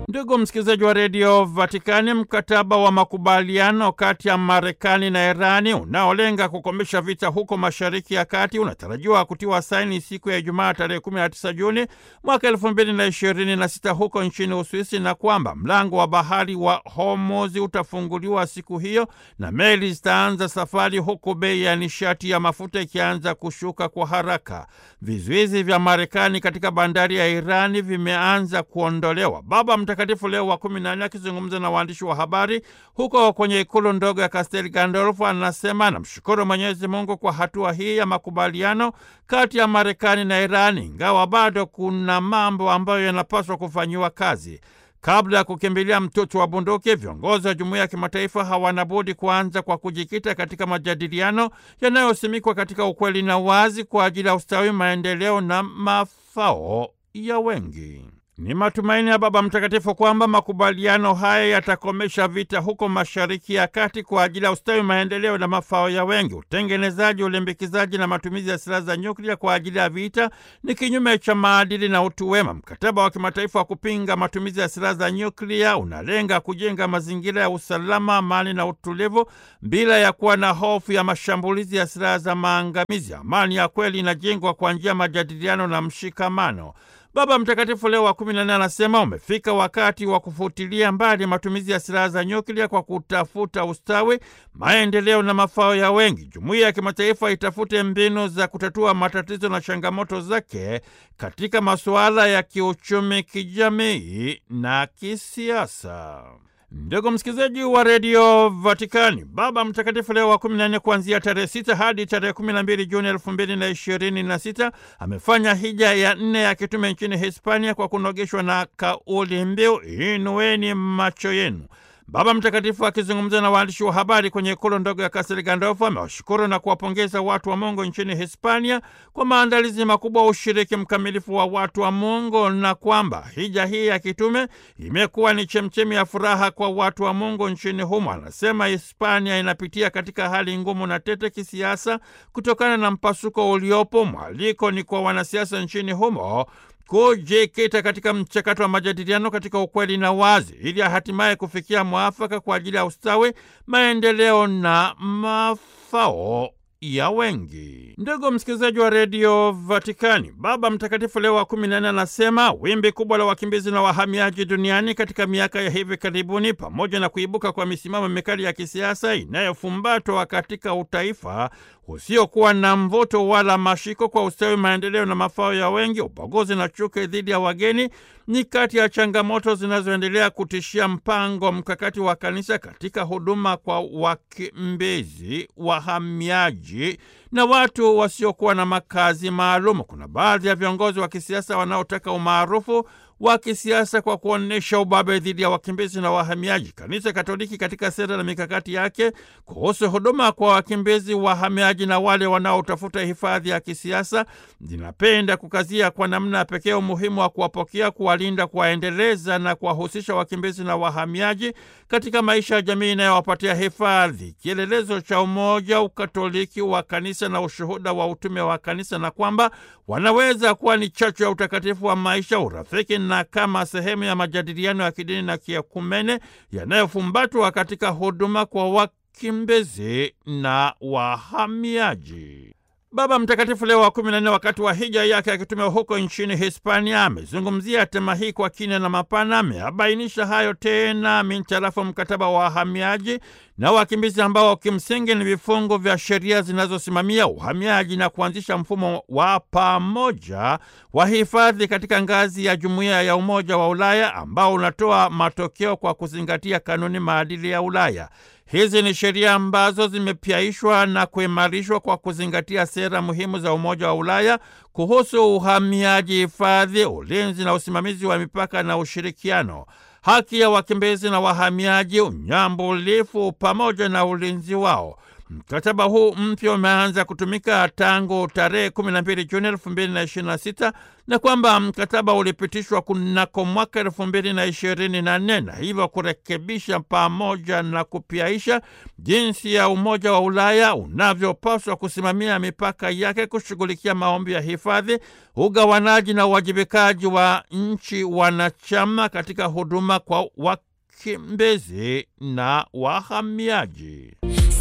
Ndugu msikilizaji wa redio Vatikani, mkataba wa makubaliano kati ya Marekani na Irani unaolenga kukomesha vita huko Mashariki ya Kati unatarajiwa kutiwa saini siku ya Ijumaa tarehe 19 Juni mwaka 2026 huko nchini Uswisi, na kwamba mlango wa bahari wa Hormuz utafunguliwa siku hiyo na meli zitaanza safari, huku bei ya nishati ya mafuta ikianza kushuka kwa haraka. Vizuizi vya Marekani katika bandari ya Irani vimeanza kuondolewa. Baba Mtakatifu Leo wa kumi na nne akizungumza na waandishi wa habari huko kwenye ikulu ndogo ya Castel Gandolfo anasema anamshukuru Mwenyezi Mungu kwa hatua hii ya makubaliano kati ya Marekani na Irani, ingawa bado kuna mambo ambayo yanapaswa kufanyiwa kazi. Kabla ya kukimbilia mtutu wa bunduki, viongozi wa jumuiya ya kimataifa hawana budi kuanza kwa kujikita katika majadiliano yanayosimikwa katika ukweli na wazi kwa ajili ya ustawi, maendeleo na mafao ya wengi. Ni matumaini ya Baba Mtakatifu kwamba makubaliano haya yatakomesha vita huko Mashariki ya Kati kwa ajili ya ustawi, maendeleo na mafao ya wengi. Utengenezaji, ulimbikizaji na matumizi ya silaha za nyuklia kwa ajili ya vita ni kinyume cha maadili na utu wema. Mkataba wa kimataifa wa kupinga matumizi ya silaha za nyuklia unalenga kujenga mazingira ya usalama, amani na utulivu bila ya kuwa na hofu ya mashambulizi ya silaha za maangamizi. Amani ya kweli inajengwa kwa njia ya majadiliano na mshikamano. Baba Mtakatifu Leo wa kumi na nne anasema umefika wakati wa kufutilia mbali matumizi ya silaha za nyuklia kwa kutafuta ustawi, maendeleo na mafao ya wengi. Jumuiya ya kimataifa itafute mbinu za kutatua matatizo na changamoto zake katika masuala ya kiuchumi, kijamii na kisiasa. Ndugu msikilizaji wa redio Vatikani, Baba Mtakatifu Leo wa 14 kuanzia tarehe 6 hadi tarehe 12 Juni 2026 amefanya hija ya nne ya kitume nchini Hispania kwa kunogeshwa na kauli mbiu inueni macho yenu. Baba Mtakatifu akizungumza na waandishi wa habari kwenye ikulu ndogo ya Kastel Gandolfo amewashukuru na kuwapongeza watu wa Mungu nchini Hispania kwa maandalizi makubwa wa ushiriki mkamilifu wa watu wa Mungu na kwamba hija hii ya kitume imekuwa ni chemchemi ya furaha kwa watu wa Mungu nchini humo. Anasema Hispania inapitia katika hali ngumu na tete kisiasa kutokana na mpasuko uliopo. Mwaliko ni kwa wanasiasa nchini humo kujikita katika mchakato wa majadiliano katika ukweli na wazi ili hatimaye kufikia mwafaka kwa ajili ya ustawi, maendeleo na mafao ya wengi. Ndugu msikilizaji wa redio Vatikani, Baba Mtakatifu Leo wa kumi na nne anasema wimbi kubwa la wakimbizi na wahamiaji duniani katika miaka ya hivi karibuni, pamoja na kuibuka kwa misimamo mikali ya kisiasa inayofumbatwa katika utaifa usiokuwa na mvuto wala mashiko kwa ustawi, maendeleo na mafao ya wengi, ubaguzi na chuki dhidi ya wageni ni kati ya changamoto zinazoendelea kutishia mpango mkakati wa kanisa katika huduma kwa wakimbizi, wahamiaji na watu wasiokuwa na makazi maalum. Kuna baadhi ya viongozi wa kisiasa wanaotaka umaarufu wa kisiasa kwa kuonyesha ubabe dhidi ya wakimbizi na wahamiaji. Kanisa Katoliki katika sera na mikakati yake kuhusu huduma kwa wakimbizi, wahamiaji na wale wanaotafuta hifadhi ya kisiasa linapenda kukazia kwa namna ya pekee umuhimu wa kuwapokea, kuwalinda, kuwaendeleza na kuwahusisha wakimbizi na wahamiaji katika maisha ya jamii inayowapatia hifadhi, kielelezo cha umoja, ukatoliki wa kanisa na ushuhuda wa utume wa kanisa, na kwamba wanaweza kuwa ni chachu ya utakatifu wa maisha, urafiki na kama sehemu ya majadiliano ya kidini na kiekumene yanayofumbatwa katika huduma kwa wakimbizi na wahamiaji. Baba Mtakatifu Leo wa kumi na nne wakati wa hija yake akitumia huko nchini Hispania amezungumzia tema hii kwa kina na mapana. Ameabainisha hayo tena mintarafu mkataba wa wahamiaji na wakimbizi ambao kimsingi ni vifungu vya sheria zinazosimamia uhamiaji na kuanzisha mfumo wa pamoja wa hifadhi katika ngazi ya Jumuiya ya Umoja wa Ulaya ambao unatoa matokeo kwa kuzingatia kanuni maadili ya Ulaya. Hizi ni sheria ambazo zimepyaishwa na kuimarishwa kwa kuzingatia sera muhimu za Umoja wa Ulaya kuhusu uhamiaji, hifadhi, ulinzi na usimamizi wa mipaka na ushirikiano, haki ya wakimbizi na wahamiaji, unyambulifu pamoja na ulinzi wao. Mkataba huu mpya umeanza kutumika tangu tarehe 12 Juni 2026 na kwamba mkataba ulipitishwa kunako mwaka 2024 na hivyo kurekebisha pamoja na kupiaisha jinsi ya Umoja wa Ulaya unavyopaswa kusimamia mipaka yake, kushughulikia maombi ya hifadhi, ugawanaji na uwajibikaji wa nchi wanachama katika huduma kwa wakimbizi na wahamiaji.